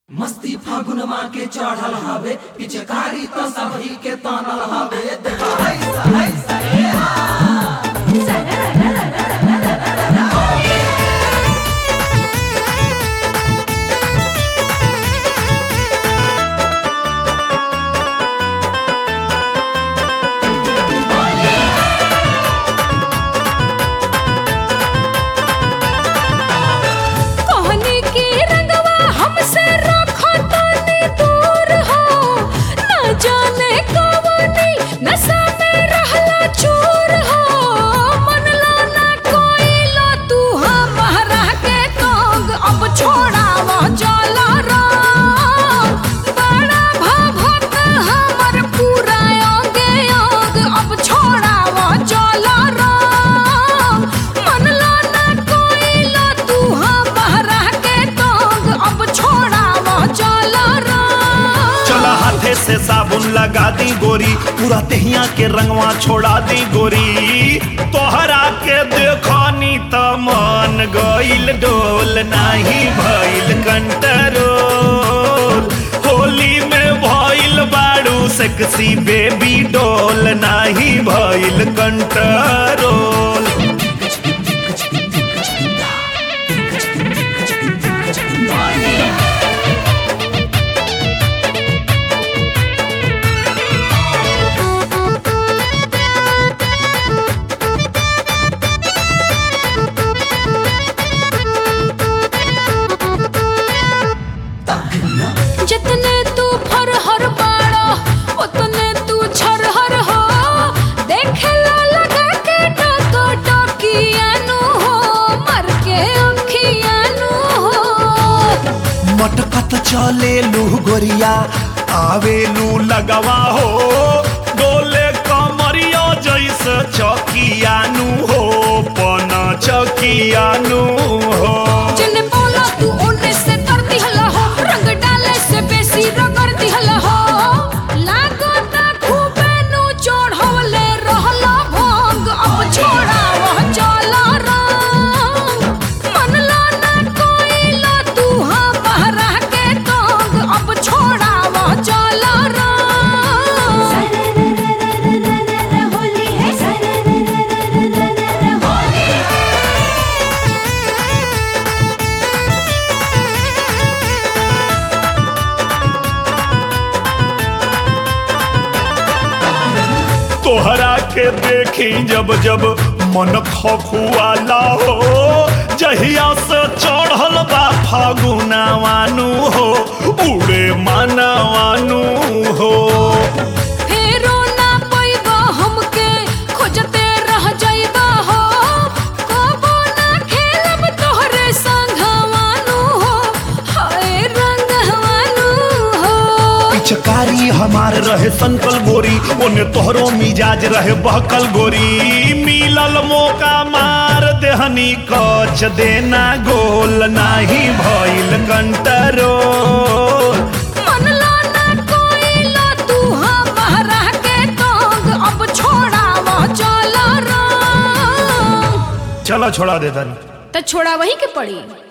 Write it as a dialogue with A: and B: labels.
A: मस्ती फागुनमा के चढ़ल हवे पिचकारी तो सभी के तानल हवे देखा ऐसा ऐसा ए हा।
B: कहनी की रंगवा हमसे रखो तनी दूर हो न जाने कवनी नशा में रहला चूर हो मन लो ना कोई लो तू हमारा के तोग अब छोड़ावा चला रंग बड़ा भभक हमर पूरा अंगे अंग अब छोड़ावा चला रंग मन लो ना कोई लो तू हमारा के तोग अब छोड़ावा चला रंग
C: चला हाथे से साबुन लगा दी गोरी पूरा तेहिया के रंगवा छोड़ा दी गोरी तोहरा के देखनी त मन गइल डोल नाही भइल कंट्रोल होली में भइल बाड़ू सेक्सी बेबी डोल नाही भइल कंट्रोल
B: जितने तू फरहर बाड़ा उतने तू छरहर हो देखेला लगा के टको टकियानु हो मर के अंखियानु हो
C: मटकत चले लू गोरिया आवे लू लगवा हो डोले कमरिया जैसे चकियानु हो पना चकियानु हो
B: जिने बोला तू ओने से कर दिहला हो रंग डाले से बेसी रगड़ दिहला हो लागो ता खूबे नु चढ़वले रहला भंग अब छोड़ावा चला रंग मन ला ना कोई ला तू हमारा के तोग अब छोड़ावा चला रंग
D: होली है होली
C: तोहरा के देखी जब जब मन खखुआला हो जहिया से चढ़ल बा फागुनावानु हो उड़े मानवानु हो
B: फेरो ना पैबा हमके खोजते रह जाइबा हो कबो ना खेलब तोहरे संगवानु हो हाय रंगवानु हो
C: पिचकारी हमार रहे संकल गोरी ओने तोहरो मिजाज रहे बहकल गोरी मिलल मौका मार देहनी कच देना गोल नाही भइल कंट्रोल
B: मन ला ना कोई ला तू हमारा के तोग अब छोड़ावा चला रंग
C: चलो छोड़ा दे तनी
B: तो छोड़ा वही के पड़ी